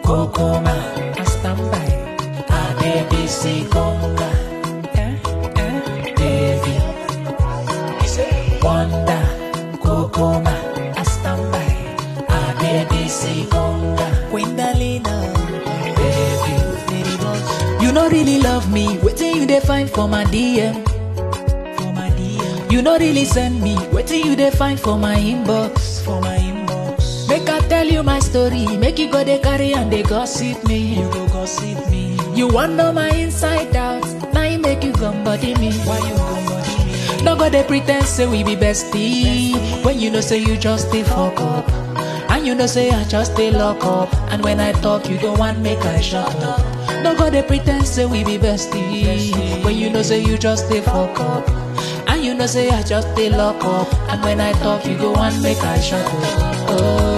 Kokoma, I stand by. Adebisi Conga, eh, eh, baby. Wonder, Kokoma, I stand by. Adebisi Conga, Gwendalina, baby. Lady Bunch, You no really love me, waiting you dey find for my DM. for my DM, You no really send me, waiting you dey find for my inbox. for my inbox. Make I tell you my story, make you go dey carry and dey gossip me. You go gossip me. You want know my inside out, now you make you come body me. Why you go body me? No go dey pretend say we be bestie, when you know say you just dey fuck up. And you know say I just dey lock up, and when I talk you go want make I shut up. No go dey pretend say we be bestie, when you know say you just dey fuck up. And you know say I just dey lock up, and when I talk you go want make I shut up. Oh.